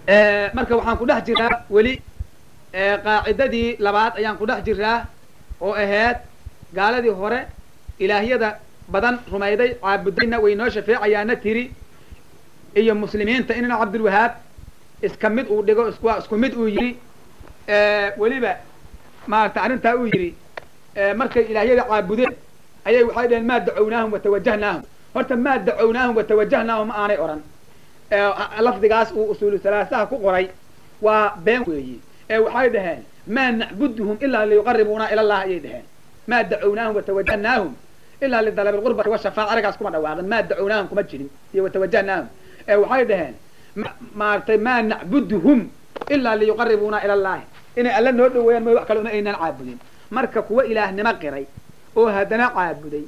marka waxaan ku dhex jiraa weli qaacidadii labaad ayaan ku dhex jiraa oo ahayd gaaladii hore ilaahyada badan rumayday caabudayna way noo shafeecayaana tiri iyo muslimiinta inna cabdulwahaab iska mid uu dhigo waa isku mid uu yidhi weliba maarata arrintaa uu yidhi markay ilaahyada caabudeen ayay waxay dhaheen maa dacownaahum watawajahnaahum horta maa dacownaahum watawajahnaahum ma aanay odhan lafdigaas uu usuulu salaasaha ku qoray waa been weeyi ee waxay dhaheen maa nacbuduhum ilaa liyuqaribuuna ila allah ayay dhaheen maa dacownaahum watawajahnaahum ilaa lidalabi lqurbati washafaaca arigaas kuma dhawaaqin maa dacownaahum kuma jirin iyo watawajahnaahum ee waxay dhaheen maaragtay maa nacbuduhum ilaa liyuqaribuuna ila allahi inay alla noo dhaweeyaan mooy wax kale una aynaan caabudin marka kuwa ilaahnimo qiray oo haddana caabuday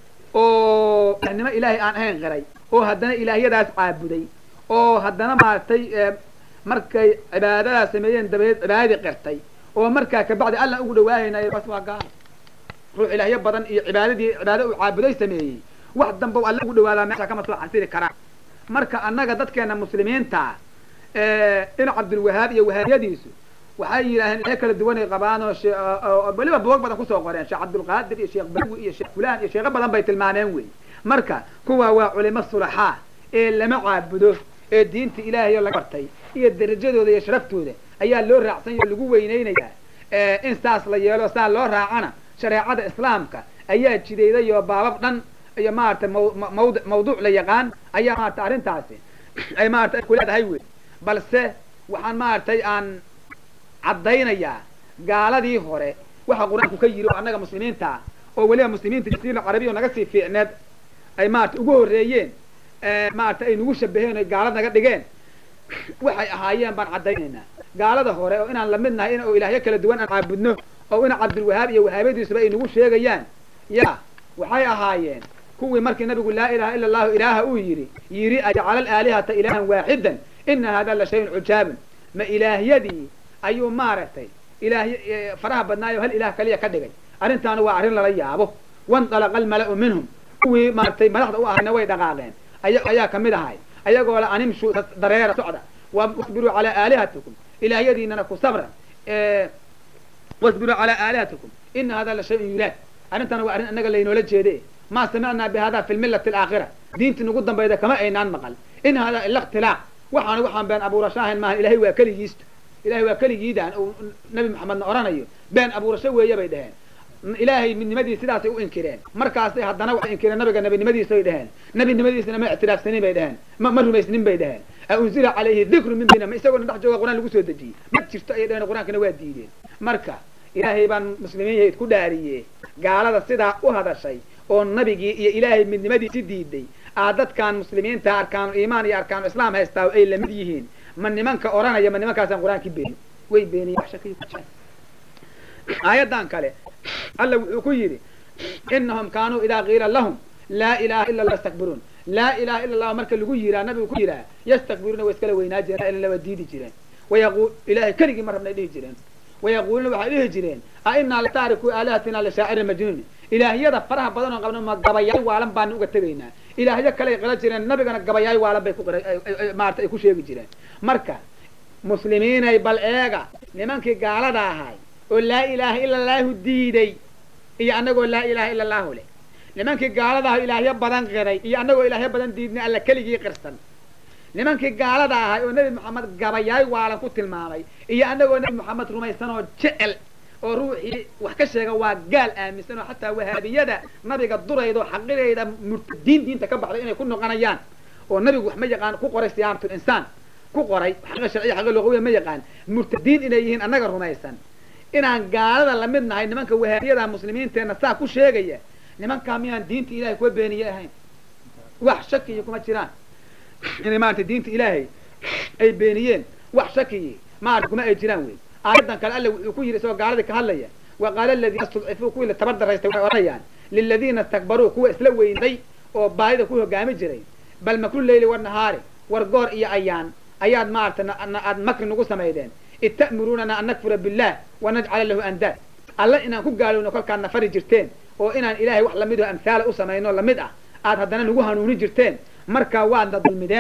oo ilaahnimo ilaahay aan ahayn qiray oo haddana ilaahyadaas caabuday oo haddana maaragtay markay cibaadadaas sameeyeen dabadeed cibaadadii qirtay oo markaa kabacdi allan ugu dhawaahaynayo bas waa gaalo ruux ilaahyo badan iyo cibaadadii cibaado uu caabuday sameeyey wax damba alla ugu dhawaadaa meesha kama soo xasili karaan marka annaga dadkeena muslimiinta in cabdulwahaab iyo wahaabiyadiisu waxay yidhaaheen ilaahay kala duwanay qabaan oo weliba buog badan kusoo qoreen sheekh cabdulqaadir iyo sheekh bawi iyo sheekh fulaan iyo sheekho badan bay tilmaameen wey marka kuwa waa culimo sulaxaa ee lama caabudo ee diinta ilaahay laga bartay iyo darajadooda iyo sharaftooda ayaa loo raacsan oo lagu weyneynayaa in saas la yeelo saa loo raacana shareecada islaamka ayaa jidayday oo baabab dhan iyo maarata mawd mawduuc la yaqaan ayaa maarata arrintaasi ay maarata ay kuleedahay wey balse waxaan maaragtay aan caddaynayaa gaaladii hore waxa qur-aanku ka yiri oo annaga muslimiinta oo weliba muslimiinta jasiira carabiya naga sii fiicneed ay maarata ugu horreeyeen maarata ay nagu shabaheen oy gaalad naga dhigeen waxay ahaayeen baan caddaynaynaa gaalada hore oo inaan lamid nahay in oo ilaahyo kala duwan aan caabudno oo ina cabdulwahaab iyo wahaabadiisuba ay nagu sheegayaan ya waxay ahaayeen kuwii markii nabigu laa ilaha ila allahu ilaaha uu yidhi yidhi ajcala alaalihata ilaahan waaxidan ina hada la shayun cujaabun ma ilaahyadii ayuu maaragtay ilaahy faraha badnaayo hal ilaah kaliya ka dhigay arrintaana waa arrin lala yaabo wandalaqa almala'u minhum kuwii maaragtay madaxda u ahayna way dhaqaaqeen aya ayaa kamid ahay ayagoo la animshu dareera socda wasbiruu calaa aalihatikum ilaahyadiinana ku sabra wasbiruu calaa aalihatikum ina hada la shayun yuraad arrintaana waa arrin annaga laynoola jeede ma samicnaa bi hada fi lmillati alaakhira diintii nagu dambayda kama aynaan maqal in hada ila ikhtilaaq waxaana waxaan been abuurasho ahayn maaha ilahay waa keligiisto ilahay waa keligiidaan uu nabi maxamedna odhanayo been abuurasho weeye bay dhaheen ilaahay midnimadii sidaasay u inkireen markaasay haddana waxay inkireen nabiga nabinimadiisay dhaheen nabinimadiisana ma ictiraafsanin bay dhaheen ma ma rumaysnin bay dhaheen aunzila calayhi dikru min bina ma isagoona dhex jooga qur-aan lagu soo dejiyey ma jirto ayay dhaheen qur-aankana waa diideen marka ilaahay baan muslimiin yahayd ku dhaariye gaalada sidaa u hadashay oo nabigii iyo ilaahay midnimadiisi diiday aa dadkan muslimiinta arkaanul iimaan iyo arkaanul islaam haystaa ay lamid yihiin ma nimanka odhanaya ma nimankaasaan qur-aankii beeni way beeniyen wax shakiyo ku jiraan aayaddan kale alla wuxuu ku yidhi inahum kaanuu idaa qiila lahum laa ilaha ila allah yastakbiruun laa ilaha ila allah marka lagu yiraa nabigu ku yiraa yastakbiruuna way iskala weynaa jireen ila waa diidi jireen wayaqul ilahay keligii ma rabnay dhihi jireen wayaquuluuna waxay dhihi jireen a inaa lataariku aalihatina lishaacirin majnuuni ilaahyada faraha badan oo qabna ma gabayaay waalan baana uga tegaynaa ilaahyo kaley qila jireen nabigana gabayaay waalan bay ku maarata ay ku sheegi jireen marka muslimiinay bal eega nimankii gaalada ahay oo laa ilaaha ila allaahu diiday iyo annagoo laa ilaha ila allaahu leh nimankii gaalada ahay ilaahyo badan qiray iyo annagoo ilaahyo badan diidnay alla keligii qirsan nimankii gaalada ahay oo nebi maxamed gabayaay waalan ku tilmaamay iyo annagoo nebi maxamed rumaysan oo jecel oo ruuxii wax ka sheega waa gaal aaminsan oo xataa wahaabiyada nabiga durayda oo xaqirayda murtadiin diinta ka baxday inay ku noqonayaan oo nabigu wax ma yaqaan ku qoray siyaamatul insaan ku qoray xaqa sharciya xaqa luqawiya ma yaqaan murtadiin inay yihiin annaga rumaysan inaan gaalada lamid nahay nimanka wahaabiyada muslimiinteenna saa ku sheegaya nimankaa miyaan diinta ilahay kuwa beeniye ahayn wax shakiyi kuma jiraan inay maarata diinta ilaahay ay beeniyeen wax shakiyi maarata kuma ay jiraan wey aayaddan kale alle wuxuu ku yidhi isagoo gaaladii ka hadlaya wa qaala aladiina istudcifuu kuwii la tabar daraystay waxay odhanayaan liladiina istakbaruu kuwa isla weynday oo baadida ku hogaami jiray bal makru leyli wanahaari war goor iyo ayaan ayaad maarata aad makri nagu samaydeen id ta'muruunana an nakfura billah wanajcala lahu andaad alla inaan ku gaalowno kolkaad nafari jirteen oo inaan ilaahay wax lamid oo amhaala u samayno lamid ah aad haddana nagu hanuuni jirteen markaa waadna dulmideen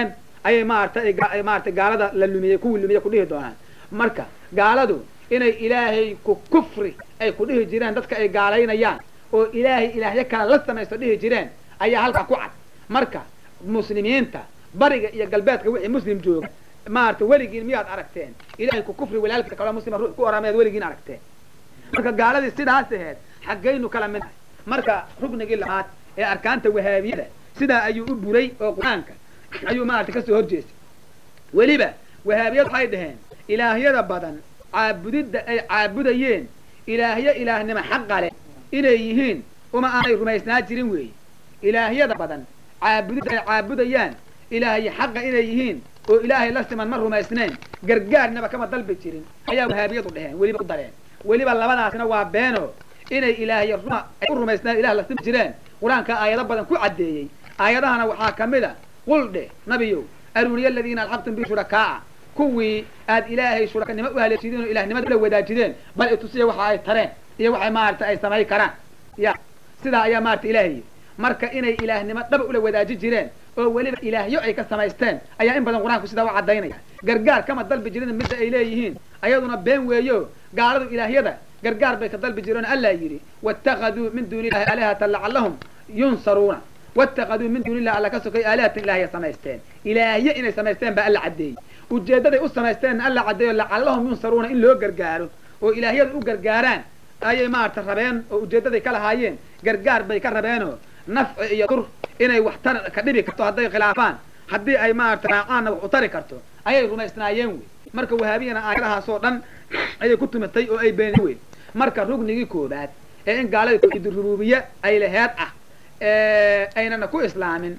ayay maaragtay ay maaratay gaalada la lumiyey kuwii lumiyey ku dhihi doonaan marka gaaladu inay ilaahay ku kufri ay ku dhihi jireen dadka ay gaalaynayaan oo ilaahay ilaahyo kale la samaysto dhihi jireen ayaa halkaa ku cad marka muslimiinta bariga iyo galbeedka wixii muslim jooga maarata weligiin miyaad aragteen ilahay ku kufri walaalkiisa kaloo muslima ruux ku oraa miyaad weligiin aragteen marka gaaladii sidaas aheed xaggaynu kala mid ahay marka ruknigii labaad ee arkaanta wahaabiyada sidaa ayuu u buray oo qur-aanka ayuu maarata kasoo horjeestay weliba wahaabiyad waxay dhaheen ilaahyada badan caabudidda ay caabudayeen ilaahyo ilaahnimo xaqa leh inay yihiin uma aanay rumaysnaa jirin weeye ilaahyada badan caabudidda ay caabudayaan ilaahyo xaqa inay yihiin oo ilaahay la siman ma rumaysneen gargaarnaba kama dalbi jirin ayaa wahaabiyadu dheheen weliba u dareen weliba labadaasna waa beeno inay ilaahyo ruma ay u rumaysnaan ilah la simi jireen qur-aanka aayado badan ku caddeeyey aayadahana waxaa ka mid a qul dheh nabiyow aruuniya aladiina alxaqtum bi shurakaa'a kuwii aad ilaahay shurakanimo u haleeshideen oo ilahnimada ula wadaajideen bal itusiya waxa ay tareen iyo waxay maarata ay samay karaan ya sidaa ayaa maarata ilaahay marka inay ilaahnimo dhaba ula wadaaji jireen oo weliba ilaahyo ay ka samaysteen ayaa in badan qur-aanku sidaa u caddaynaya gargaar kama dalbi jirin midda ay leeyihiin ayaduna been weeyo gaaladu ilaahyada gargaar bay ka dalbi jireen allaa yidhi waاtakaduu min duuni illahi aalihatan lacallahum yunsaruuna waاtakaduu min duuni illahi alla ka sokay aalihatan ilaahya samaysteen ilaahyo inay samaysteen baa alla caddeeyey ujeeddaday u samaysteenna alla caddeeyo lacallahum yunsaruuna in loo gargaaro oo ilaahyada u gargaaraan ayay maarata rabeen oo ujeeddaday ka lahaayeen gargaar bay ka rabeenoo nafci iyo dur inay wax tar ka dhibi karto hadday khilaafaan haddii ay maarata raacaanna wax u tari karto ayay rumaysnaayeen wey marka wahaabiyana aayadahaasoo dhan ayay ku tumatay oo ay beenin weyn marka rugnigii koobaad ee in gaalada tawxiid rububiye ay laheed ah aynana ku islaamin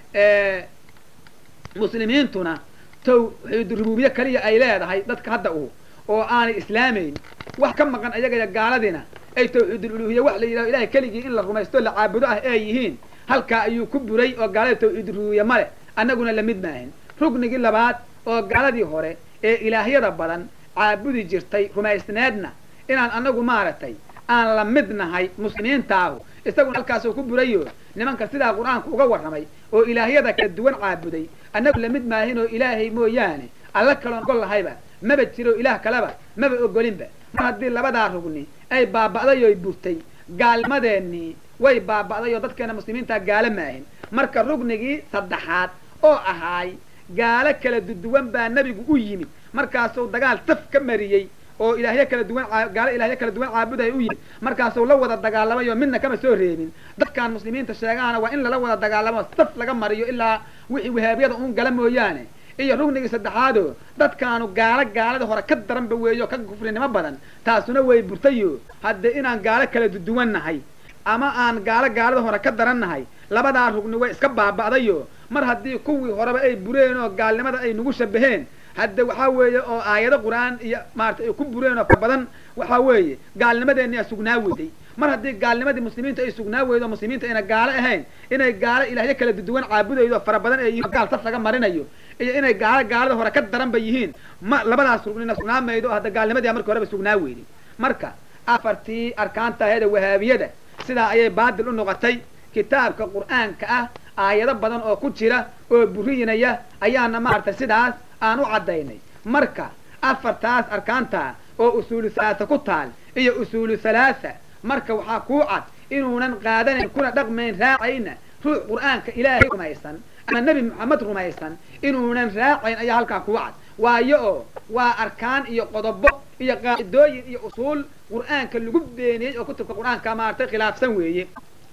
muslimiintuna tawxiid rububiye kaliya ay leedahay dadka hadda u oo aanay islaamayn wax ka maqan ayagaya gaaladina ay tawxiidululuhiye wax la yidhaho ilahay keligii in la rumaysto la caabudo ah ay yihiin halkaa ayuu ku buray oo gaalada tawxiid rububiye male annaguna lamid maahin rugnigii labaad oo gaaladii hore ee ilaahyada badan caabudi jirtay rumaysneedna inaan anagu maaragtay aan la mid nahay muslimiintaahu isaguna halkaasuu ku burayo nimanka sidaa qur-aanku uga warramay oo ilaahyada kala duwan caabuday annagu lamid maahin oo ilaahay mooyaane alla kaloon ogol lahayba maba jiro ilaah kaleba maba ogolinba mar haddii labadaa rugni ay baaba'day oy burtay gaalnimadeennii way baaba'day oo dadkeena muslimiintaa gaalo maahin marka rugnigii saddexaad oo ahaay gaalo kala duduwan baa nebigu u yimid markaasuu dagaal taf ka mariyey oo ilaahyo kala duwan gaalo ilaahyo kala duwan caabuday u yimid markaasuu la wada dagaalamay oo midna kama soo reebin dadkaan muslimiinta sheegaana waa in lala wada dagaalamo saf laga mariyo ilaa wixii wahaabiyada uun gala mooyaane iyo rugnigii saddexaadoo dadkaanu gaalo gaalada hore ka daranba weeyo ka kufrinimo badan taasuna way burtayo hadde inaan gaalo kala duduwan nahay ama aan gaalo gaalada hore ka daran nahay labadaa rugni way iska baaba'dayo mar haddii kuwii horeba ay bureen oo gaalnimada ay nagu shabaheen hadde waxaa weeye oo aayado qur-aan iyo maarata ay ku bureen oo fara badan waxaa weeye gaalnimadeennia sugnaa weyday mar haddii gaalnimadii muslimiinta ay sugnaa weydo muslimiinta ayna gaalo ahayn inay gaalo ilaahyo kala duduwan caabudaydo fara badan ay yihiin gaal saf laga marinayo iyo inay gaalo gaalada hore ka daranba yihiin ma labadaas rugnina sugnaa maydo oo hadda gaalnimadii markii horeba sugnaa weyday marka afartii arkaanta aheeda wahaabiyada sidaa ayay baadil u noqotay kitaabka qur-aanka ah aayado badan oo ku jira oo buriyinaya ayaana maaragtay sidaas aan u caddaynay marka afartaas arkaanta oo usuulu halaasa ku taal iyo usuulu halaasa marka waxaa kuu cad inuunan qaadanayn kuna dhaqmayn raacayna ruux qur-aanka ilaahay rumaysan ama nebi moxamed rumaysan inuunan raacayn ayaa halkaa kuu cad waayo oo waa arkaan iyo qodobo iyo qaacidooyin iyo usuul qur-aanka lagu beeniyey oo kutubka qur-aanka maaragtay khilaafsan weeye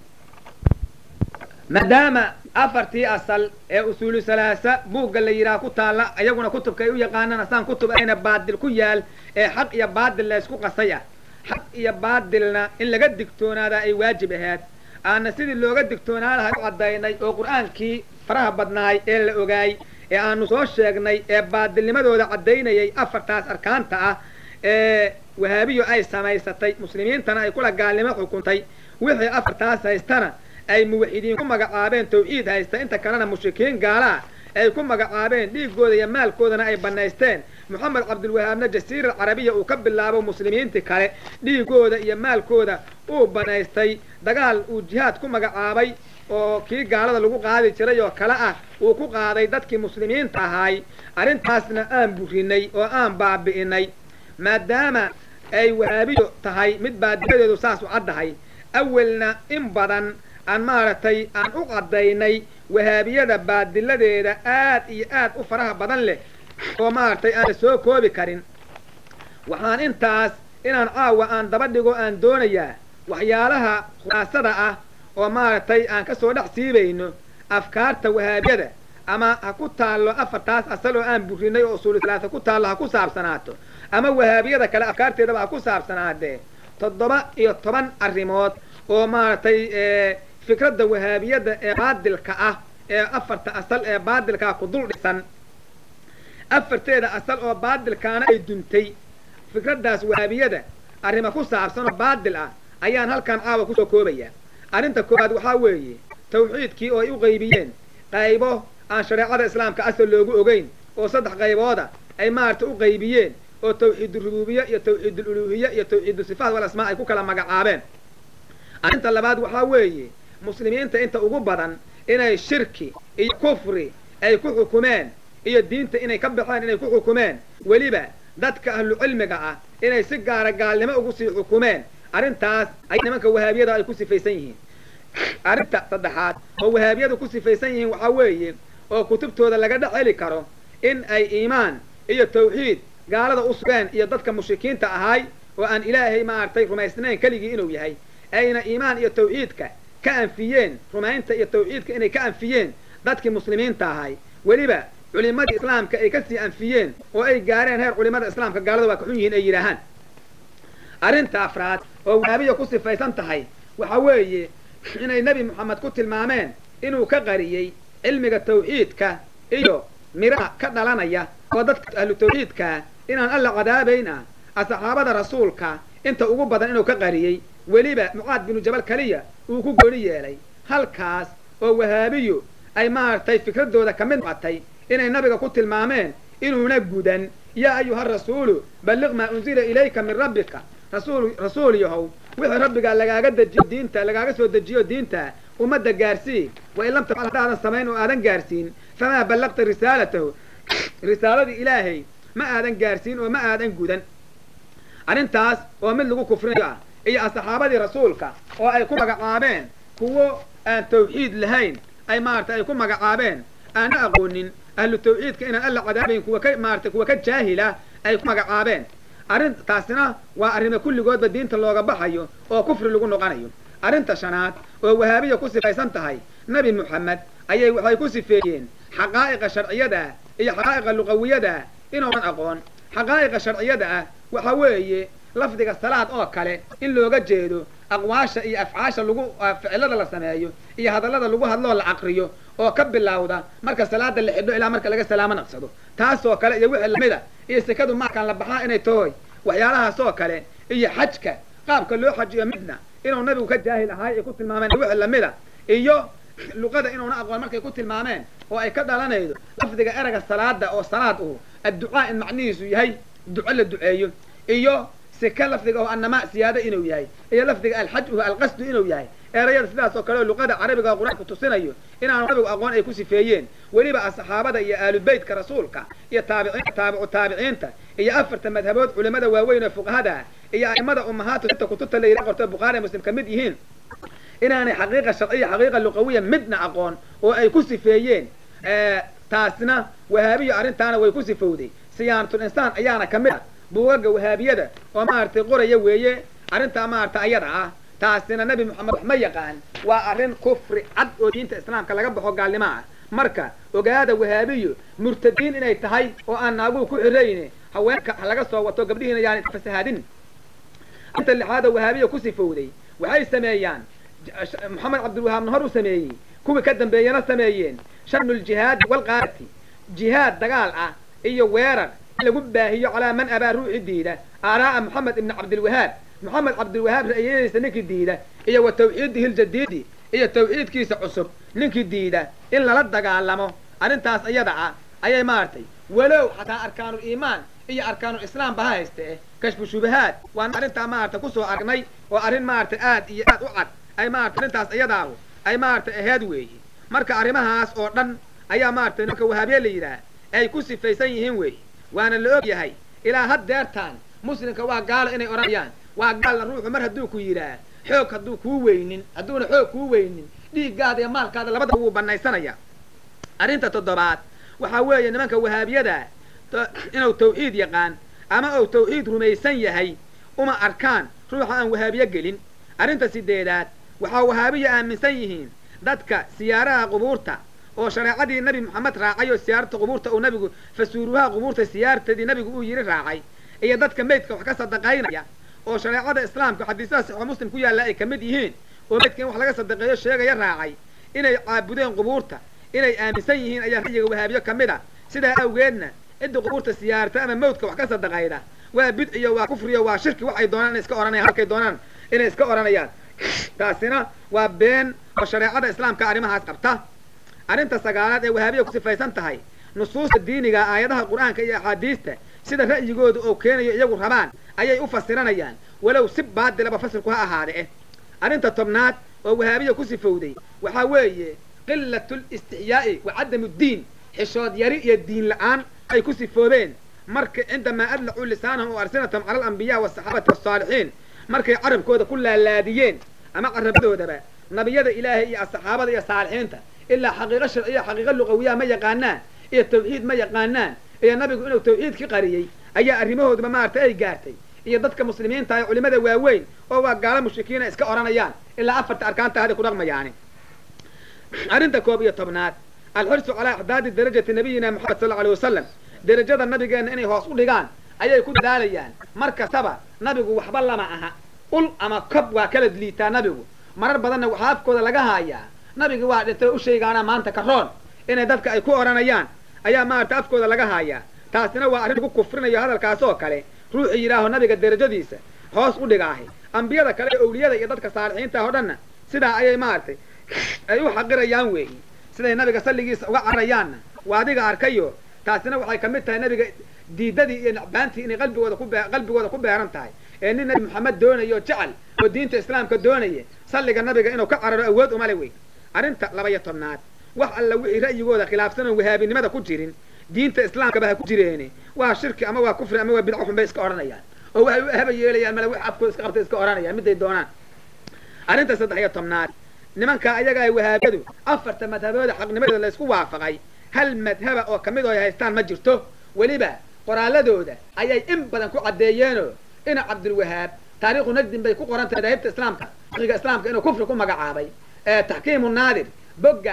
maadaama afartii asal ee usuulu halaasa buugga la yidhaha ku taalla iyaguna kutubka ay u yaqaanaan asaan kutub ayna baadil ku yaal ee xaq iyo baadil la ysku qasay ah xaq iyo baadilna in laga digtoonaadaa ay waajib ahayd aana sidii looga digtoonaa lahay u caddaynay oo qur-aankii faraha badnaay ee la ogaay ee aanu soo sheegnay ee baadilnimadooda caddaynayay afartaas arkaanta ah ee wahaabiyo ay samaysatay muslimiintana ay kula gaalnimo xukuntay wixii afartaas haystana ay muwaxidiin ku magacaabeen tawxiid haysta inta kalena mushrikiin gaalaa ay ku magacaabeen dhiiggooda iyo maalkoodana ay bannaysteen moxamed cabdulwahaabna jasiira carabiya uu ka bilaabo muslimiintii kale dhiiggooda iyo maalkooda uu bannaystay dagaal uu jihaad ku magacaabay oo kii gaalada lagu qaadi jiray oo kale ah uu ku qaaday dadkii muslimiinta ahaay arrintaasna aan burinay oo aan baabi'inay maadaama ay wahaabiyo tahay mid baadiyadeedu saas u caddahay awelna in badan aan maaragtay aan u caddaynay wahaabiyada baadiladeeda aad iyo aad u faraha badan leh oo maaragtay aan la soo koobi karin waxaan intaas inaan caawa aan daba dhigo aan doonayaa waxyaalaha khulaasada ah oo maaragtay aan ka soo dhex siibayno afkaarta wahaabiyada ama ha ku taallo afartaas asal oo aan burinay oo usuuli salaasa ku taallo ha ku saabsanaato ama wahaabiyada kale afkaarteedaba ha ku saabsanaadee toddoba iyo toban arrimood oo maaragtay fikradda wahaabiyadda ee baadilka ah ee afarta asal ee baadilkaa ku dul dhisan afarteeda asal oo baadilkaana ay duntay fikraddaas wahaabiyada arrima ku saabsan oo baadil ah ayaan halkan caawa kusoo koobayaa arrinta koowaad waxaa weeye tawxiidkii oo ay u qaybiyeen qaybo aan shareecada islaamka asal loogu ogeyn oo saddex qaybooda ay maaragtay u qaybiyeen oo tawxiidurububiye iyo tawxiidululuhiye iyo tawxiidusifaat wal asmaa ay ku kala magacaabeen arrinta labaad waxaa weeye muslimiinta inta ugu badan inay shirki iyo kufri ay ku xukumeen iyo diinta inay ka baxeen inay ku xukumeen weliba dadka ahlu cilmiga ah inay si gaara gaalnimo ugu sii xukumeen arrintaas ay nimanka wahaabiyada ay ku sifaysan yihiin arrinta saddexaad oo wahaabiyadu ku sifaysan yihiin waxaa weeye oo kutubtooda laga dhex heli karo in ay iimaan iyo tawxiid gaalada u sugeen iyo dadka mushrikiinta ahaay oo aan ilaahay maaragtay rumaysnayn keligii inuu yahay ayna iimaan iyo tawxiidka ka anfiyeen rumaynta iyo tawxiidka inay ka anfiyeen dadkii muslimiinta ahay weliba culimadii islaamka ay kasii anfiyeen oo ay gaareen heer culimada islaamka gaalada waa ka xun yihiin ay yidhaahaan arrinta afraad oo wahaabiya ku sifaysan tahay waxa weeye inay nebi moxamed ku tilmaameen inuu ka qariyey cilmiga tawxiidka iyo miraha ka dhalanaya oo dadka ahlu tawxiidkaa inaan alla cadaabayn ah asxaabada rasuulka inta ugu badan inuu ka qariyey weliba mucaad binu jabal keliya uu ku gooni yeelay halkaas oo wahaabiyu ay maaragtay fikraddooda ka mid noqotay inay nabiga ku tilmaameen inuuna gudan yaa ayuha rasuulu balliq maa unzila ilayka min rabbika rasuul rasuul yahow wixii rabbigaa lagaaga dejiyo diinta lagaaga soo dejiyo diinta ummadda gaarsii wa in lam tafcal haddaadan samayn oo aadan gaarsiin famaa ballaqta risaalatahu risaaladii ilaahay ma aadan gaarsiin oo ma aadan gudan arrintaas oo mid lagu kufrinayo ah iyo asxaabadii rasuulka oo ay ku magacaabeen kuwo aan tawxiid lahayn ay maaragtay ay ku magacaabeen aana aqoonin ahlu tawxiidka inaan alla cadaabayn kuwa ka maaratay kuwa ka jaahila ay ku magacaabeen arrintaasina waa arrimo kulligoodba diinta looga baxayo oo kufri lagu noqonayo arrinta shanaad oo wahaabiya ku sifaysan tahay nebi moxamed ayay waxay ku sifeeyeen xaqaa'iqa sharciyada ah iyo xaqaa'iqa luqawiyada ah inuunan aqoon xaqaa'iqa sharciyada ah waxa weeye lafdiga salaad oo kale in looga jeedo aqwaasha iyo afcaasha lagu ficilada la sameeyo iyo hadallada lagu hadloo la caqriyo oo ka bilowda marka salaada la xidho ilaa marka laga salaamo naqsado taasoo kale iyo wixii lamida iyo sekadu maakaan la baxaa inay tahoy waxyaalahaasoo kale iyo xajka qaabka loo xajiyo midna inuu nabigu ka jaahil ahaay ay ku tilmaameen wixii lamida iyo luqada inuuna aqoon markay ku tilmaameen oo ay ka dhalanaydo lafdiga erega salaada oo salaad uhu adducaa in macnihiisu yahay duco la duceeyo iyo seke lafdiga oo annamaa siyaado inuu yahay iyo lafdiga alxaj uhu alqasdu inuu yahay erayada sidaas oo kale oo luqada carabiga oo qur-aanku tusinayo inaanu nabigu aqoon ay ku sifeeyeen weliba asxaabada iyo aalubeytka rasuulka iyo taabiciin taabicu taabiciinta iyo afarta madhabood culimada waaweyn oo fuqahada ah iyo a'imada ummahaatu sita kutubta la yidhaha qorto bukhaari muslim ka mid yihiin inaanay xaqiiqa sharciya xaqiiqa luqawiya midna aqoon oo ay ku sifeeyeen taasna wahaabiyo arrintaana way ku sifowday siyaanatul insaan ayaana ka mid ah buugaga wahaabiyada oo maaragtay qoraya weeye arrintaa maaragtay ayada ah taasina nebi moxamed wax ma yaqaan waa arrin kufri cad oo diinta islaamka laga baxo gaalnimo ah marka ogaada wahaabiyo murtadiin inay tahay oo aan naaguhu ku xirayne haweenka ha laga soo wato gabdhihiina yaani fasahaadin arrinta lixaada wahaabiya ku sifowday waxay sameeyaan moxamed cabdilwahaabna hor u sameeyey kuwii ka dambeeyana sameeyeen shanuljihaadi walqaarati jihaad dagaal ah iyo weerar in lagu baahiyo calaa man abaa ruuxi diida aaraa'a moxamed ibni cabdilwahaab moxamed cabdilwahaab ra'yadiisa ninkii diida iyo wa tawxiidihi ljadiidi iyo tawxiidkiisa cusub ninkii diida in lala dagaalamo arrintaas iyada ah ayay maaragtay walow xataa arkaanul iimaan iyo arkaanul islaam ba ha hayste eh kashfu shubahaad waan arrintaa maaragtay kusoo aragnay oo arrin maaragtay aad iyo aad u cad ay maaragtay arrintaas iyadaahu ay maaragtay aheed weeye marka arrimahaas oo dhan ayaa maaragtay nimanka wahaabiye la yidhaah ay ku sifaysan yihiin weeye waana la og yahay ilaa haddeertaan muslimka waa gaalo inay odhanayaan waa gaalna ruuxu mar hadduu ku yidhaah xoog hadduu kuu weynin hadduuna xoog kuu weynin dhiiggaada iyo maalkaada labadaba wuu bannaysanaya arrinta toddobaad waxaa weeye nimanka wahaabiyada inuu tawxiid yaqaan ama uu tawxiid rumaysan yahay uma arkaan ruuxa aan wahaabiye gelin arrinta sideedaad waxaa wahaabiya aaminsan yihiin dadka siyaaraha qubuurta oo shareecadii nebi moxamed raacay oo siyaarta qubuurta uu nabigu fasuuruhaha qubuurta siyaartadii nabigu uu yidhi raacay iyo dadka meydka wax ka sadaqaynaya oo shareecada islaamka xadiisaha saxiixu muslim ku yaalla ay ka mid yihiin oo meydka in wax laga sadaqeeyo sheegaya raacay inay caabudeen qubuurta inay aaminsan yihiin ayaa ra'yiga wahaabiyo ka mid a sidaa awgeedna cidda qubuurta siyaarta ama mawdka wax ka sadaqayda waa bidciyo waa kufriyo waa shirki waxay doonaan inay iska ohanayaan halkay doonaan inay iska odhanayaan taasina waa been oo shareecada islaamka arrimahaas qabta arrinta sagaalaad ee wahaabiya ku sifaysan tahay nusuusta diiniga aayadaha qur'aanka iyo axaadiista sida ra'yigooda oo keenayo iyagu rabaan ayay u fasiranayaan walow si baadilaba fasilku ha ahaade eh arrinta tobnaad oo wahaabiya ku sifowday waxaa weeye qilatul istixyaa'i wa cadamu ddiin xishood yari iyo diin la'aan ay ku sifoobeen marka cindamaa adlacuu lisaanahum wa arsinatahum cala alambiya wasaxaabati wasaalixiin markay carabkooda ku laalaadiyeen ama carabadoodaba nabiyada ilaahay iyo saxaabada iyo saalixiinta ilaa xaqiiqo sharciya xaqiiqo luqawiyaha ma yaqaanaan iyo tawxiid ma yaqaanaan iyo nabigu inuu tawxiidki qariyey ayaa arrimahoodaba maaragtay ay gaartay iyo dadka muslimiinta ee culimada waaweyn oo waa gaalo mushrikiina iska odhanayaan ilaa afarta arkaanta hada ku dhaqmayaani arrinta koob iyo tobnaad alxirsu calaa ixdaadi darajati nabiyina moxamed sal alay wasalam derajada nabigeenna inay hoos u dhigaan ayay ku dadaalayaan mar kastaba nabigu waxba lama aha ul ama kob waa kala liitaa nabigu marar badanna waxaa afkooda laga haayaa nabigi waa dhintay u sheegaana maanta ka roon inay dadka ay ku odhanayaan ayaa maaragta afkooda laga haayaa taasina waa arrin lagu kufrinayo hadalkaas oo kale ruuxii yidhaaho nabiga derajadiisa hoos u dhigaahay ambiyada kale ee owliyada iyo dadka saalixiinta oo dhanna sidaa ayay maaragtay ay u xaqirayaan weeyi siday nabiga salligiisa uga cararayaanna waa adiga arkayo taasina waxay ka mid tahay nabiga diidadii iyo nacbaantii inay qalbigooda ku qalbigooda ku beeran tahay ee nin nabi moxamed doonayo jecel oo diinta islaamka doonaya salliga nabiga inuu ka cararo awood umale wey arrinta laba iyo tobnaad wax alla wixii ra'yigooda khilaafsan oon wahaabinimada ku jirin diinta islaamkaba ha ku jireene waa shirki ama waa kufri ama waa bidco xun bay iska odhanayaan oo waxay u haba yeelayaan male wax afkooda iska qabtay iska odhanayaan miday doonaan arrinta saddex iyo tobnaad nimanka ayaga ay wahaabiyadu afarta madhabooda xaqnimadooda la isku waafaqay hal madhaba oo kamid oo ay haystaan ma jirto weliba qoraaladooda ayay in badan ku caddeeyeenoo ina cabdulwahaab taariikhu najdin bay ku qorantay madaahibta islaamka fiqiga islaamka inuu kufri ku magacaabay taxkiimu naadir bogga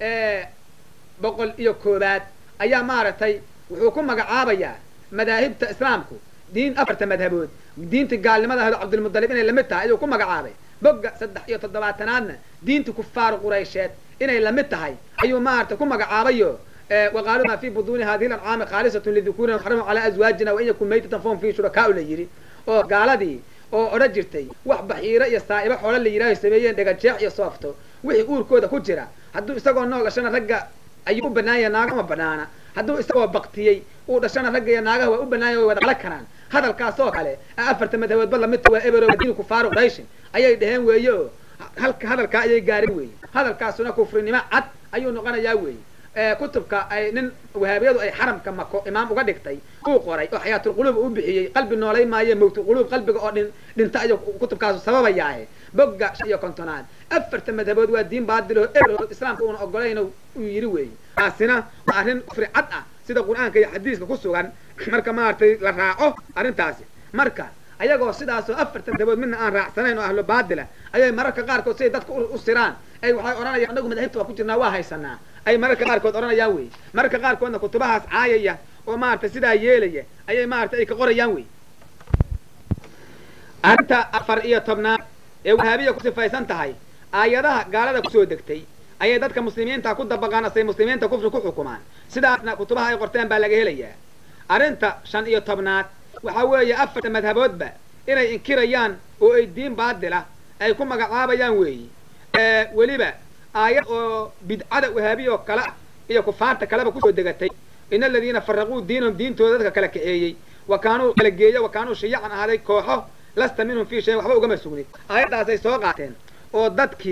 boqol iyo koobaad ayaa maaragtay wuxuu ku magacaabayaa madaahibta islaamku diin afarta madhabood diinta gaalnimada ahdo cabdilmudalib inay lamid tahay ayuu ku magacaabay bogga saddex iyo toddobaatanaadna diinta kufaaru quraysheed inay lamid tahay ayuu maaragtay ku magacaabayo waqaaluu maa fi buduuni hadihi lancaami khaalisatun lidukuurina xaramu calaa azwaajina wa in yakun maytatan fahum fii shurakaau la yidhi oo gaaladii oo odhan jirtay wax baxiiro iyo saa'ibo xoolo la yidhaaho sameeyeen dhagajeex iyo soofto wixii uurkooda ku jira hadduu isagoo nool dhashana ragga ayuu u banaanya naaga uma banaana hadduu isagoo baktiyey uu dhashana ragga iyo naagaha waa u banaanya way wada qala karaan hadalkaas oo kale afarta madhaboodba lamidta waa ebero diin kufaaru qurayshin ayay dheheen weeye oo halka hadalkaa ayay gaareen weeye hadalkaasuna kufrinimo cad ayuu noqonayaa weeye kutubka ay nin wahaabiyadu ay xaramka mako imaam uga dhigtay uu qoray oo xayaatulquluub u bixiyey qalbi noolay maaye mawtulquluub qalbiga oo dhin dhinta ayuu kutubkaasu sababayaahe bogga iyo kontonaad afarta madhabood waa diin baadilo ebro islaamka uuna ogolayn uu yidhi weeye taasina waa arrin kufri cad ah sida qur-aanka iyo xadiiska ku sugan marka maaragtay la raaco arrintaasi marka ayagoo sidaasoo afarta madhabood midna aan raacsanayn oo ahlo baadila ayay mararka qaarkood siday dadka u siraan ay waxay odhanayaan anagu madahibta waa ku jirnaa waa haysanaa ay mararka qaarkood odhanayaan wey mararka qaarkoodna kutubahaas caayaya oo maaragtay sidaa yeelaya ayay maaragtay ay ka qorayaan wey arrinta afar iyo tobnaad ee wahaabiya ku sifaysan tahay aayadaha gaalada kusoo degtay ayay dadka muslimiinta ku dabaqaan asay muslimiinta kufri ku xukumaan sidaasna kutubaha ay qorteen baa laga helayaa arrinta shan iyo tobnaad waxaa weeye afarta madhaboodba inay inkirayaan oo ay diin baadila ay ku magacaabayaan weeyi weliba aayad oo bidcada wahaabiya oo kale ah iyo kufaarta kaleba kusoo degatay in aladiina faraquu diinahum diintooda dadka kala kaxeeyey wa kaanuu kala geeya wa kaanuu shayacan ahaaday kooxo lasta minhum fii shayin waxba ugama sugnid aayaddaasay soo qaateen oo dadkii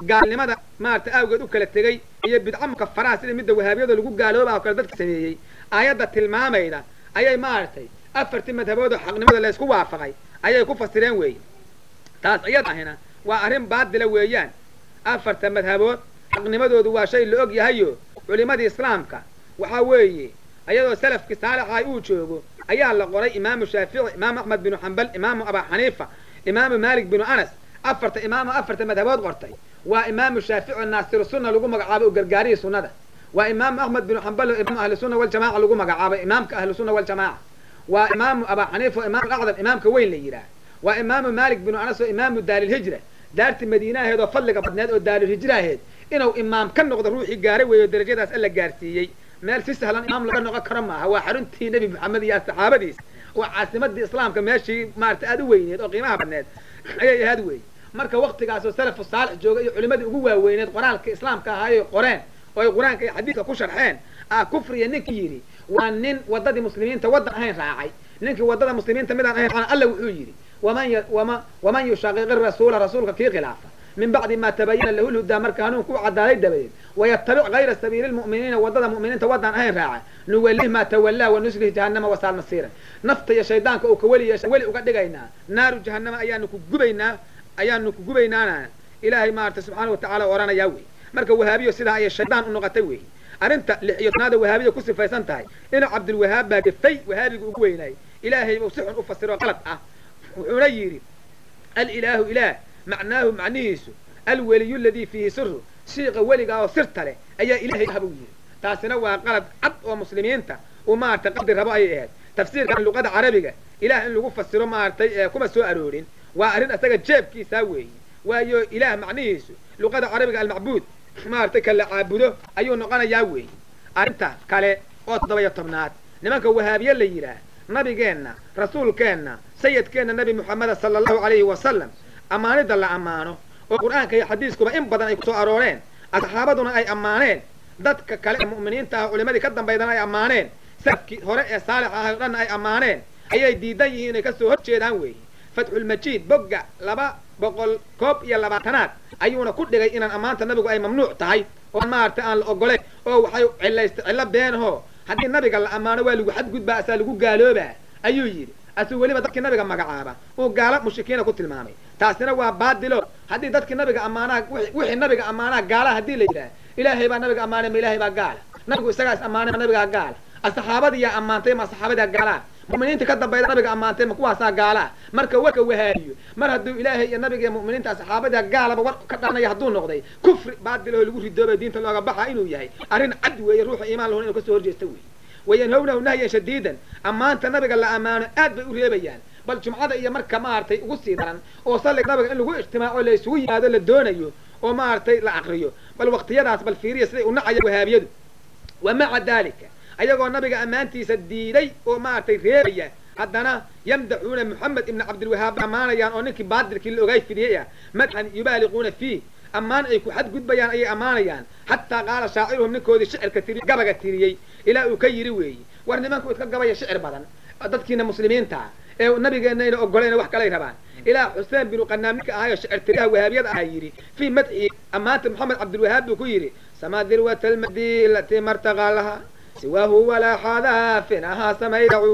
gaalnimada maarata awgeed u kala tegey iyo bidco mukafaraha sida midda wahaabiyada lagu gaalooba oo kale dadka sameeyey aayadda tilmaamayda ayay maaragtay afartii madhabood oo xaqnimada laysku waafaqay ayay ku fasireen weeye taas iyad ahina waa arrin baadila weeyaan afarta madhabood xaqnimadoodu waa shay la og yahayo culimadii islaamka waxaa weeye ayadoo salafkii saalixahay uu joogo ayaa la qoray imaamu shaafici imaamu axmed binu xambal imaamu abaa xaniifa imaamu maalik binu anas afarta imaamu afarta madhabood qortay waa imaamu shaafici naasiru sunna lagu magacaabay oo gargaarihii sunnada waa imaamu axmed binu xambal oo imaamu ahli sunna waljamaca lagu magacaabay imaamka ahli sunna waljamaaca waa imaamu abaa xaniifa oo imaamu acdam imaamka weyn la yidhaah waa imaamu maalik binu anas oo imaamu daarilhijra daarti madiinaheed oo fadliga badneed oo daarilhijra aheed inuu imaam ka noqdo ruuxii gaaray weeyo darajadaas alla gaarsiiyey meel si sahlan imaam laga noqon karo maaha waa xaruntii nebi maxamed iyo saxaabadiis waa caasimadii islaamka meeshii maarata aada u weyneed oo qiimaha badneed ayay ahaad weeye marka waktigaasoo salafu saalix jooga iyo culimadii ugu waaweyneed qoraalka islaamka ahaayay qoreen oo ay qur-aanka iyo xadiidka ku sharxeen aa kufriya ninkii yidhi waa nin waddadii muslimiinta waddan ahayn raacay ninkii waddada muslimiinta midaan ahayn raacana alla wuxuu yidhi waman wama waman yushaqiqi rasuula rasuulka kii khilaafa min bacdi ma tabayana lahu lhudaa marka hanuunku u cadaaday dabadeed wayatabic gayra sabiili lmu'miniina waddada mu'miniinta waddaan ahayn raaca nuwalih maa tawallaa wanuslih jahannama wasaal masiiran nafta iyo shaydaanka uu ka weli yeesha weli uga dhigaynaa naaru jahannama ayaanu ku gubaynaa ayaanu ku gubaynaana ilaahay maarata subxaana watacala oranayaa wey marka wahaabiyo sidaa ayay shaydaan u noqotay wey arrinta lix iyo tanaada wahaabiya ku sifaysan tahay inuu cabdulwahaab baa gefay wahaabiga ugu weynaayay ilaahay buu si xun u fasiro qalad ah wuxuuna yidhi alilaahu ilaah macnaahu macnihiisu alweliyu ladii fiihi siru shiiqa weligaa oo sirta leh ayaa ilahay ah buu yidhi taasina waa qalad cad oo muslimiinta uu maaragtay qabdi rabo ayay ahayd tafsiirkan luqada carabiga ilaah in lagu fasiro maaragtay kuma soo aroorin waa arrin isaga jeebkiisaa weeye waayo ilaah macnihiisu luqada carabiga almacbuud maaragtay ka la caabudo ayuu noqonayaa weeye arrinta kale oo toddoba iyo tobnaad nimanka wahaabiye la yidhaah nabigeenna rasuulkeenna sayidkeenna nebi moxameda sala allahu calayhi wasalam ammaanidda la ammaano oo qur-aanka iyo xadiiskuba in badan ay kusoo arooreen asxaabaduna ay ammaaneen dadka kale ee mu'miniinta ah culimadii ka dambaydana ay ammaaneen salafkii hore ee saalix ahay o dhanna ay ammaaneen ayay diidan yihiin inay kasoo hor jeedaan weeye fatxulmajiid bogga laba boqol koob iyo labaatanaad ayuuna ku dhigay inaan ammaanta nabigu ay mamnuuc tahay oo maaragtay aan la ogoleyn oo waxay cilaysta cillo beenaho haddii nabiga la ammaano waa lagu xadgudbaa asaa lagu gaaloobaa ayuu yidhi asuu weliba dadkii nabiga magacaaba uu gaalo mushrikiina ku tilmaamay taasina waa baadilo haddii dadkii nabiga ammaanaha wixii nabiga ammaanaha gaalaha haddii la yidhaah ilaahay baa nabiga ammaanay ma ilaahay baa gaala nabigu isagaa is ammaanay ma nabigaa gaala asxaabadiyaa ammaantay ma asxaabadaa gaalaa mu'miniinta ka dambayda nabiga ammaantay ma kuwaasaa gaalaa marka warka wahaabiyo mar hadduu ilaahay iyo nabiga iyo mu'miniinta asxaabada gaalaba war ka dhalanaya hadduu noqday kufri baadilahoo lagu ridoobay diinta looga baxa inuu yahay arrin cad weeye ruuxa iimaan lahun inuu kasoo horjeesta weeye wayanhownahu nahyan shadiidan ammaanta nabiga la ammaano aad bay u reebayaan bal jumcada iyo marka maaragtay ugu sii daran oo salliga nabiga in lagu ijtimaaco la isugu yimaado la doonayo oo maaragtay la aqriyo bal waqtiyadaas bal fiiriya siday u nacaya wahaabiyadu wa maca dalika ayagoo nabiga ammaantiisa diiday oo maaragtay reebaya haddana yamdaxuuna moxamed ibna cabdilwahaab ammaanayaan oo ninkii baadilkii la ogaay fidiyey ah madxan yubaaliquuna fiih ammaan ay ku xadgudbayaan ayay ammaanayaan xataa qaala shaaciruhum ninkoodii shicirka tiriy gabaga tiriyey ilaa uu ka yidhi weeye war nimanku iska gabaya shicir badan dadkiina muslimiinta ee nabigeenna ayna ogolayna wax kalay rabaan ilaa xuseen binu qanaam ninka ahayo shicir tiriyaha wahaabiyada aha yidhi fii madxi ammaanta moxamed cabdilwahaab buu ku yidhi samaa dirwata almadi alatii martaqaa laha siwaahu walaa xadaafin ahaa samaydacu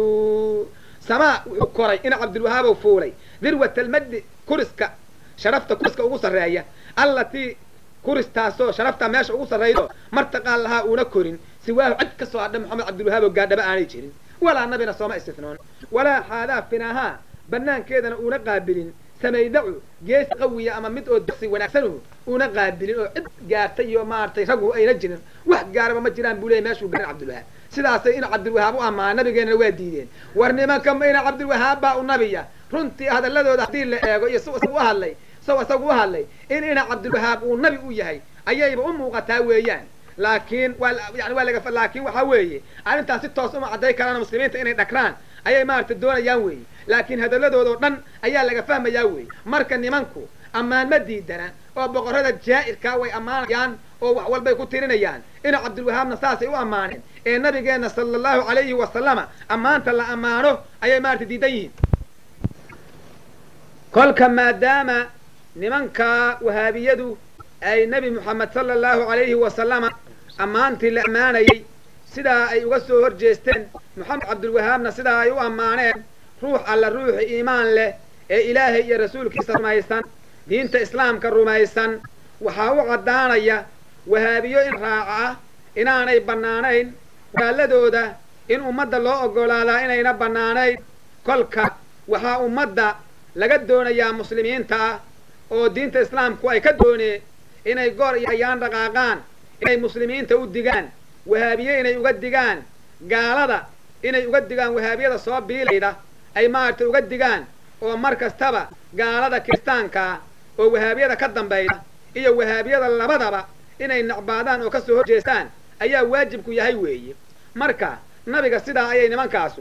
samaa wuxuu koray ina cabdilwahaabow fuulay dirwata almadi kuriska sharafta kuriska ugu sarreeya allatii kuristaasoo sharafta meesha ugu sarraydo martaqaan lahaa uuna korin siwaahu cid ka soo hadha moxamed cabdilwahaabo gaadhaba aanay jirin walaa nabina sooma istifnoon walaa xaadaafin ahaa banaankeedana uuna qaabilin samaydacu geesi qawiya ama mid oo dasi wanaagsanuhu uuna qaabilin oo cid gaartay iyo maaragtay raggu ayna jirin wax gaaraba ma jiraan buu leeyay meeshuu gaarin cabdilwahaab sidaasay ina cabdilwahaab u ammaana nabigeenana waa diideen war nimanka ina cabdilwahaab baa u nabiya runtii hadalladooda haddii la eego iyo si isagu u hadlay saw isagu u hadlay in ina cabdilwahaab uu nabi u yahay ayayba u muuqataa weeyaan laakiin waa yani waa laga laakiin waxaa weeye arrintaas si toos uma cadday karaan muslimiinta inay dhakraan ayay maaragtay doonayaan weeye laakiin hadalladoodao dhan ayaa laga fahmayaa weeye marka nimanku ammaan ma diidana oo boqorrada jaa'irkaa way ammaanayaan oo wax walbay ku tirinayaan ina cabdilwahaabna saasay u ammaaneen ee nabigeenna sala allahu calayhi wasalama ammaanta la ammaano ayay maaragtay diidan yihiin kolka maadaama nimanka wahaabiyadu ay nebi moxamed sala allahu calayhi wasalama ammaantii la ammaanayey sidaa ay uga soo hor jeesteen moxamed cabdulwahaabna sidaa ay u ammaaneen ruux alla ruuxi iimaan leh ee ilaahay iyo rasuulkiisa rumaysan diinta islaamka rumaysan waxaa u caddaanaya wahaabiyo in raaca ah inaanay bannaanayn walaaladooda in ummadda loo oggolaadaa inayna bannaanayn kolka waxaa ummadda laga doonayaa muslimiinta ah oo diinta islaamku ay ka dooneen inay goor iyo ayaan dhaqaaqaan inay muslimiinta u digaan wahaabiye inay uga digaan gaalada inay uga digaan wahaabiyada soo biilayda ay maaragtay uga digaan oo mar kastaba gaalada kiristaankaa oo wahaabiyada ka dambayda iyo wahaabiyada labadaba inay nacbaadaan oo ka soo horjeestaan ayaa waajibku yahay weeye marka nabiga sidaa ayay nimankaasu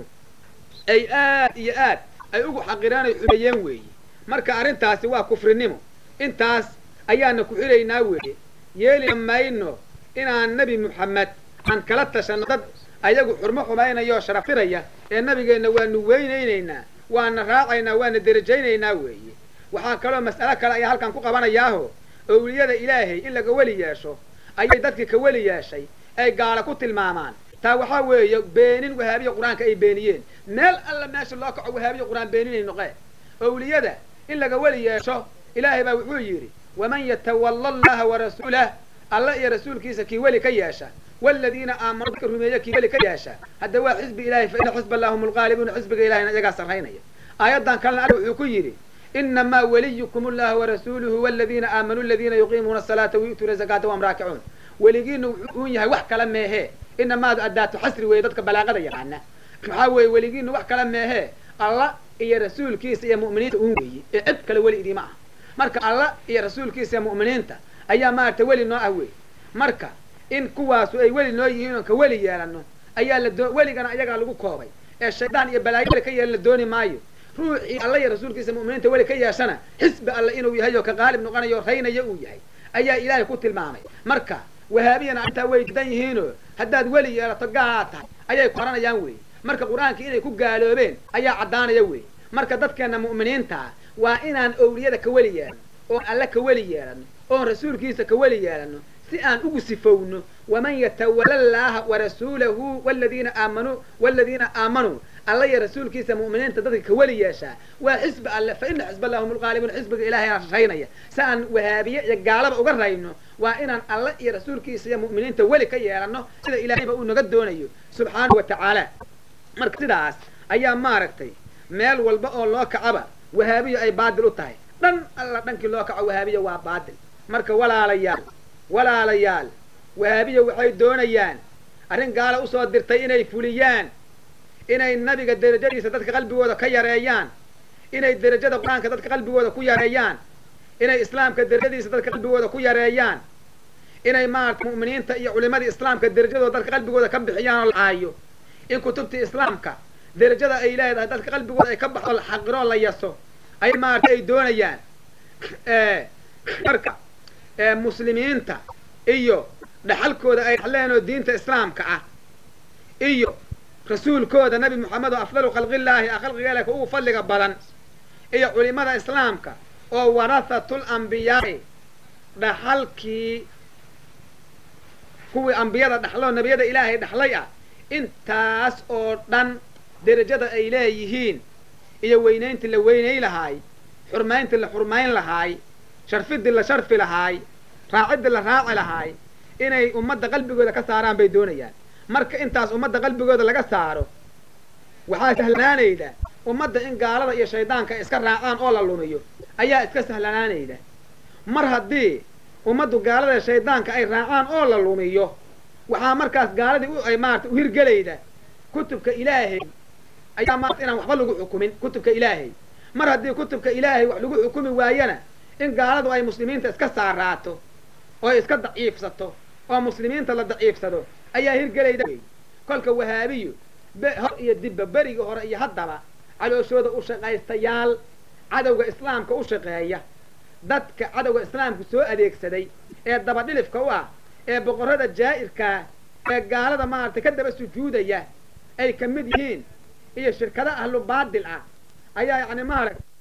ay aad iyo aad ay ugu xaqireen ay xumeeyeen weeye marka arrintaasi waa kufrinimo intaas ayaana ku xilaynaa weeye yeeli mayno inaan nebi moxamed aan kala tashanno dad ayagu xurmo xumaynaya oo sharafiraya ee nabigeenna waanu weynaynaynaa waana raacaynaa waana derajaynaynaa weeye waxaa kaloo mas'alo kale ayaa halkan ku qabanayaaho owliyada ilaahay in laga weli yeesho ayay dadkii ka weli yeeshay ay gaala ku tilmaamaan taa waxaa weeye beenin wahaabiya qur-aanka ay beeniyeen meel alla meesha loo kaco wahaabiya qur-aan beeninay noqeen owliyada in laga weli yeesho ilaahay baa wuxuu yidhi waman yatawalla allaha warasuulah alla iyo rasuulkiisa kii weli ka yeesha waaladiina aamanuu dadka rumeeya kii weli ka yeesha hadda waa xisbi ilahay fa ina xisba allah hum lgaalibuuna xisbiga ilahayna iyagaa sarraynaya aayaddan kalena alla wuxuu ku yidhi inamaa waliyukum allahu warasuuluhu waladiina aamanuu aladiina yuqiimuuna asalaata wayu'tuuna zakaata wahum raakicuun weligiina wuxuu uun yahay wax kala meehee inamaadu addaatu xasri weeye dadka balaaqada yaqaana maxaa weeye weligiina wax kala meehee alla iyo rasuulkiisa iyo mu'miniinta uun weeye ee cid kale weli idiima ah marka alla iyo rasuulkiisa iyo mu'miniinta ayaa maaragtay weli noo ah wey marka in kuwaasu ay weli noo yihiin oon ka weli yeelanno ayaa la doo weligana ayagaa lagu koobay ee shaydaan iyo balaayo weli ka yeelan la dooni maayo ruuxii alla iyo rasuulkiisa mu'miniinta weli ka yeeshana xisbi alle inuu yahay oo ka qaalib noqonayo raynaya uu yahay ayaa ilaahay ku tilmaamay marka wahaabiyana arrintaa way didan yihiinoo haddaad weli yeelato gaalaad tahay ayay ku oranayaan weeye marka qur-aanka inay ku gaaloobeen ayaa caddaanaya weeye marka dadkeenna mu'miniintaa waa inaan owliyada ka weli yeelano oon alle ka weli yeelano oon rasuulkiisa ka weli yeelano si aan ugu sifowno waman yatawala allaaha warasuulahu waladiina aamanuu waladiina aamanuu alla iyo rasuulkiisa mu'miniinta dadka ka weli yeeshaa waa xisbi alle fa ina xisba allah hum lgaalibuun xisbiga ilahayna raynaya si aan wahaabiye iyo gaalaba uga rayno waa inaan alle iyo rasuulkiisa iyo mu'miniinta weli ka yeelanno sida ilahayba uu naga doonayo subxaanahu wa tacaala marka sidaas ayaa maaragtay meel walba oo loo kacaba wahaabiya ay baadil u tahay dhan alla dhankii loo kaco wahaabiya waa baadil marka walaalayaal walaalayaal wahaabiya waxay doonayaan arrin gaala usoo dirtay inay fuliyaan inay nabiga derajadiisa dadka qalbigooda ka yareeyaan inay derajada qur-aanka dadka qalbigooda ku yareeyaan inay islaamka derajadiisa dadka qalbigooda ku yareeyaan inay maarata mu'miniinta iyo culimadii islaamka derajadooda dadka qalbigooda ka bixiyaan oo la caayo in kutubtii islaamka derajada ay leedahay dadka qalbigooda ay ka baxo la xaqiro la yaso ay maarata ay doonayaan marka muslimiinta iyo dhaxalkooda ay dhaxleen oo diinta islaamka ah iyo rasuulkooda nabi moxamed oo afdalu khalqillaahi a khalqigeela ka ugu fadliga badan iyo culimada islaamka oo warahatul ambiyaai dhaxalkii kuwii ambiyada dhaxloo nebiyada ilaahay dhaxlay ah intaas oo dhan derajada ay leeyihiin iyo weynayntii la weynay lahaay xurmayntii la xurmayn lahaay sharfidii la sharfi lahaay raaciddii la raaci lahaay inay ummadda qalbigooda ka saaraan bay doonayaan marka intaas ummadda qalbigooda laga saaro waxaa sahlanaanayda ummadda in gaalada iyo shaydaanka ay iska raacaan oo la lumiyo ayaa iska sahlanaanayda mar haddii ummaddu gaalada shaydaanka ay raacaan oo la lumiyo waxaa markaas gaaladii ay maarata uhirgelayda kutubka ilaahay ayaa maarata inaan waxba lagu xukumin kutubka ilaahay mar haddii kutubka ilaahay wax lagu xukumi waayana in gaaladu ay muslimiinta iska saaraato oo ay iska daciifsato oo muslimiinta la daciifsado ayaa hirgelayda wey kolka wahaabiyu hor iyo dibba berigii hore iyo haddaba calooshooda u shaqaystayaal cadowga islaamka u shaqeeya dadka cadowga islaamka soo adeegsaday ee dabadhilifka u ah ee boqorrada jaa'irkaa ee gaalada maaragtay ka daba sujuudaya ay ka mid yihiin iyo shirkado ahlu baadil ah ayaa yacni maaragta